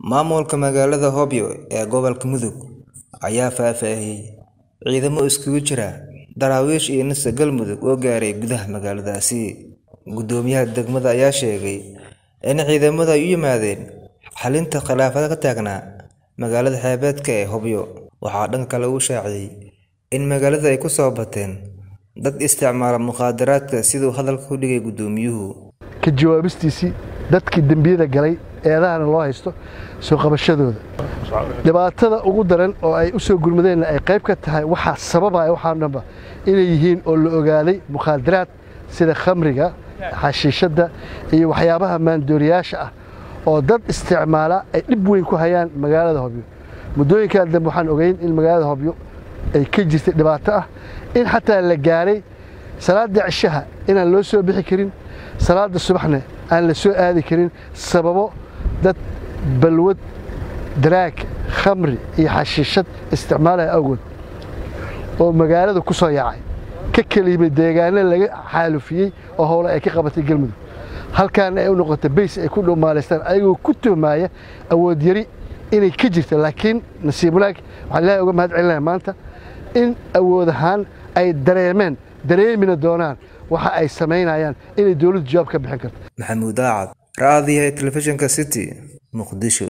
Maamulka magaalada Hobyo ee gobolka Mudug ayaa faahfaahiyay ciidamo isugu jira daraawiish iyo nisa Galmudug oo gaaray gudaha magaaladaasi. Gudoomiyaha degmada ayaa sheegay in ciidamadu ay u yimaadeen xalinta khilaafaadka ka taagnaa magaalada xeebeedka ee Hobyo. Waxaa dhanka kale uu shaaciyay in magaalada ay ku soo bateen dad isticmaala mukhaadaraadka siduu hadalka u dhigay gudoomiyuhu. ka jawaabistiisii dadkii dembiyada galay eedahana loo haysto soo qabashadooda dhibaatada ugu daran oo ay u soo gurmadeenna ay qayb ka tahay waxaa sababaya waxaa dhanba inay yihiin oo la ogaaday mukhaadaraad sida khamriga xashiishadda iyo waxyaabaha maandooriyaasha ah oo dad isticmaala ay dhib weyn ku hayaan magaalada hobyo muddooyinkaa dambe waxaan ogeyn in magaalada hobyo ay ka jirtay dhibaato ah in xataa la gaaray salaada cishaha inaan loo soo bixi karin salaada subaxna aan la soo aadi karin sababo dad balwad daraag khamri iyo xashiishad isticmaalaya awgood oo magaalada ku soo yaacay ka keliyimay deegaano laga xaalufiyey oo howle ay ka qabatay galmudug halkaana ay u noqotay bays ay ku dhumaalaystaan ayagoo ku tuhmaaya awood yari inay ka jirto laakiin nasiib wanaag waxaan ilaahay uga mahad celinaya maanta in awood ahaan ay dareemeen dareemina doonaan waxa ay samaynayaan inay dowladdu jawaab ka bixin karto Maxamuud Daacad, raadiyaha telefishinka City, Muqdisho.